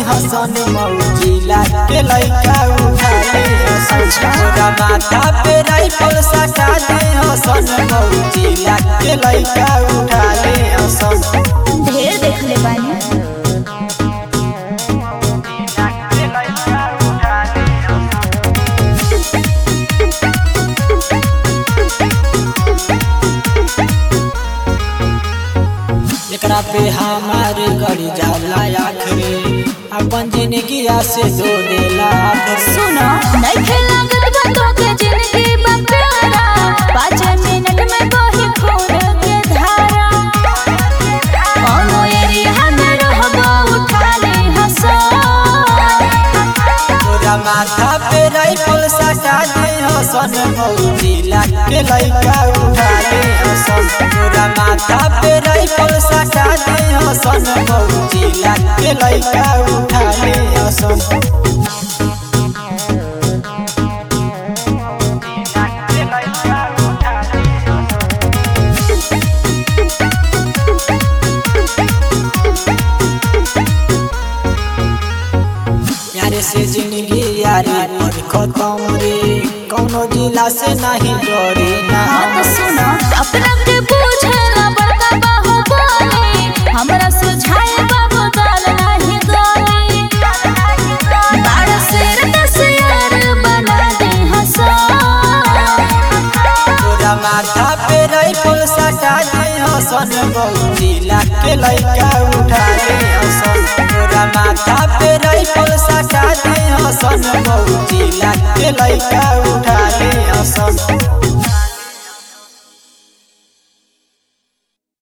हसन Mozilla के लइका उठा ले हसन तोरा माथा पे राइफल सटा दे हसन मौजिला के लइका उठा ले हसन ढेर देख ले बानी एकरा पे हमारे गड़ी जाला आखरे अपन जिंदगी से दो देला आखरे सुनो नइखे लागत बा तोके जिंदगी बा प्यारा पाँच मिनट में बही खून के धारा कौनो एरिया में रहबो उठा ले हंसो तोरा माथा पे राइफल सटा दे हसन मौजिला के लइका उठा ले हसन तोरा माथा पे राइफल सटा दे हसन मौजिला के लइका उठा ले हसन यारे से जिंदगी यारी पर खत्म रे कौनो जिला से नहीं डरे ना हाँ तो सुनो अपना के पूछला बड़का बाहु बोले हमरा सुझाए बाबू दाल नहीं गोली बाड़ शेर का शेर बना दे हंसो तोरा माथा पे राइफल सटा दे हसन बहुजिला के लइका उठा दे हसन तोरा माथा पे राइफल सटा दे हसन बहुजिला के लइका उठा